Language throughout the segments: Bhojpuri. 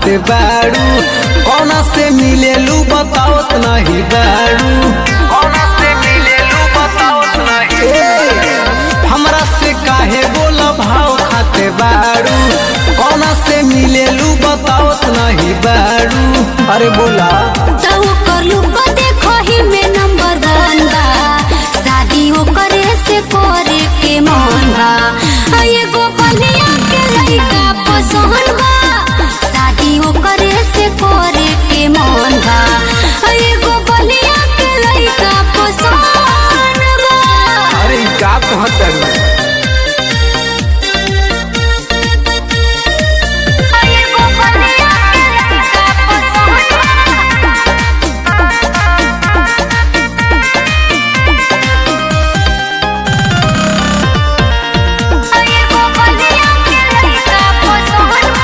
खाते बाड़ू कौना से मिलेलू बताओत नहीं बाड़ू कौना से मिलेलू बताओत नहीं हमरा से काहे बोल भाव खाते बाड़ू कौना से मिलेलू बताओत नहीं बाड़ू अरे बोला तो करलू को देखो ही में नंबर वन बा शादी ओकरे से करे के मन बा आ एगो बलिया के लइका पसंद बा शादी ओकरे से करे के मन बा आ एगो बलिया के लइका पसंद बा अरे ई का कहत बाड़ू? आ एगो बलिया के लइका पसंद बा आ एगो बलिया के लइका पसंद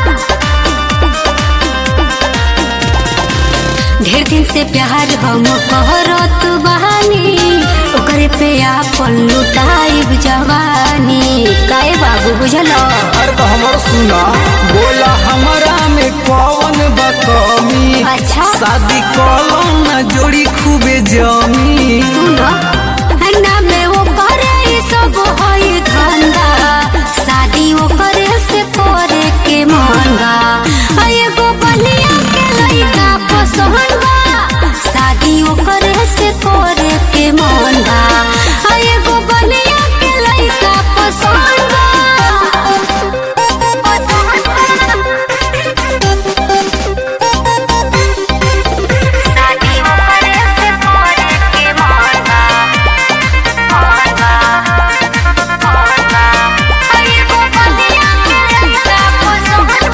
बा ढेर दिन से प्यार हम कहरत बहानी ओकरे पे आपन लुटाइब जवानी काहे बाबू बुझल अरे तो हमर सुना बोला हमरा में कौन बकमी अच्छा। शादी कलम न जोड़ी खूबे जमी सुन ना में वो करे ई सब हई धंधा शादी ओकरे से करे के मन बा आ एगो बलिया के लइका पसंद बा शादी ओकरे से करे के मन बा आ एगो बलिया के लइका पसंद शादी ओकरे से करे के मन बा मन बा मन बा आ एगो बलिया के लइका पसंद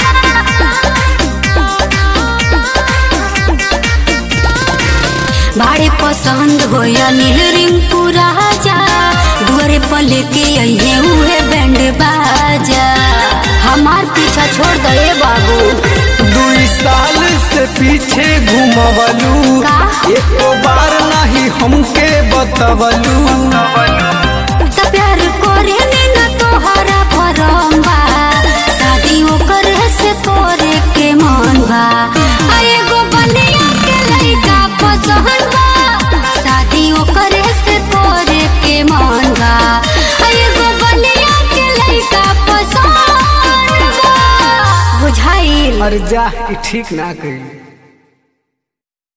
बा भाड़े पसंद हो या नील रिंकू राजा दुआरे पर लेके अइहे उहे बैंड बाजा हमार पीछा छोड़ दे बाबू दुई साल से पीछे घुमवलू का? एको बार नहीं हमके बतवलू त प्यार करे में न तोहरा भरम बा शादी ओकर से करे के मन बा आ एगो बलिया के लइका पसंद बा शादी ओकर से करे के मन बा आ एगो बलिया के लइका पसंद बा बुझाइल अरे जा ई ठीक ना कही